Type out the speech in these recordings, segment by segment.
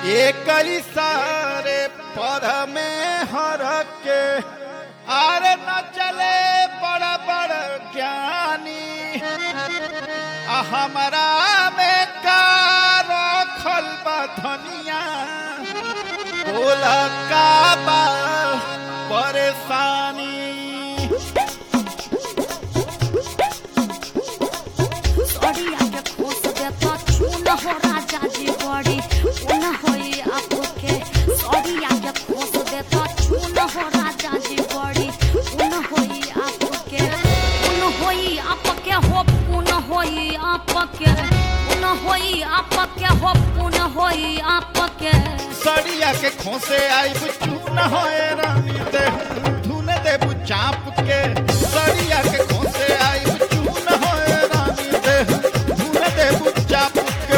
एक सारे पर में हर के आरे न चले बड़ बड़ ज्ञानी आ हमारा में का रखल बा धनिया बोला का बा परेशानी सड़िया के खोस दे तो चून हो राजा जी बड़ी उन होई आपके सड़िया के खोस दे तो चून हो राजा जी बड़ी उन होई आपके उन होई आपके हो पुन होई आपके उन होई आपके हो पुन होई आपके सड़िया के खोसे आई चून होए रानी दे धुन दे चाप के सड़िया के खोसे आई चून होए रानी दे धुन दे चाप के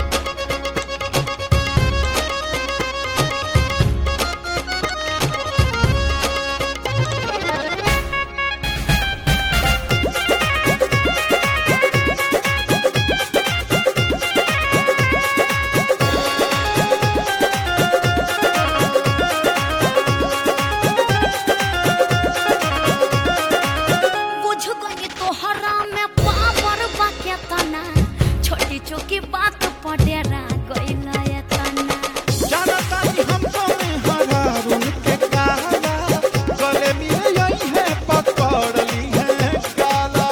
बुझ गई तोहरा में पावर बाके तना छोटी छोटी बात पडेरा गइल ये तना जानता नहीं हमको में हरा रुन के काला गले में यही है पकड़ ली है काला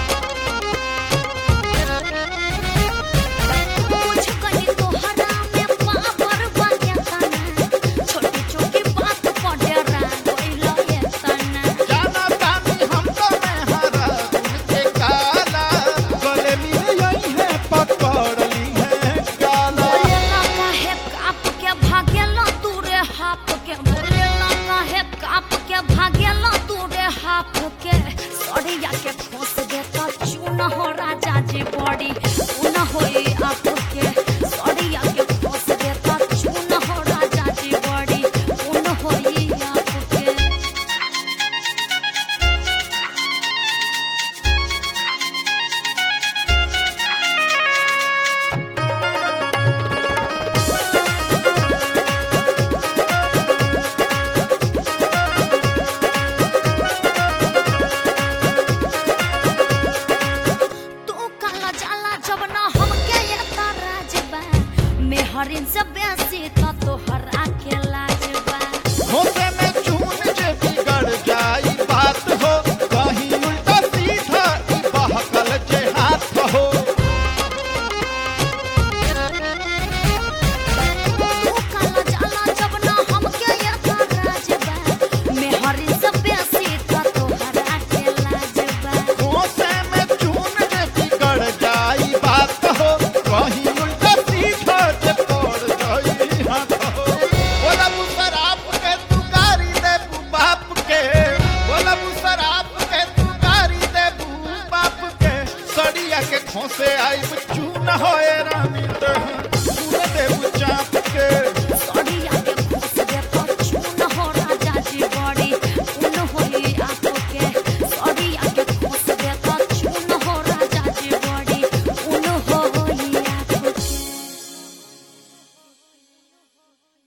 बुझ गई तोहरा में पावर बाके तना छोटी छोटी बात पडेरा गइल ये तना जानता नहीं हमको में हरा रुन के काला गले में यही है पकड़ ली है काला बोलेला काहे काप के भागेला तू रे हाप के बोलेला काहे काप के भागेला तू रे हाप के सड़िया के खोस देता चून हो राजा जी बड़ी उन होई आप के सड़िया के खोस देता चून हो राजा जी बड़ी उन होई आप के तू काला जाला जब ना हमके ये ताराज बा मेहरिन से बेसी तो तोहर के लाज बा होते में चून जे बिगड़ जाई बात हो कहीं उल्टा सीधा ई बहकल जे हाथ हो तू काला जाला जब ना हमके ये ताराज बा मेहरिन से बेसी तो तोहर के लाज बा होते में चून जे बिगड़ जाई बात हो कहीं उल्टा सीधा जे पड़ जाई हाथ हो बोला मुसराप के तू गारी दे बू बाप के बोला मुसराप के तू गारी दे बू बाप के सड़िया के खोसे आई चून होए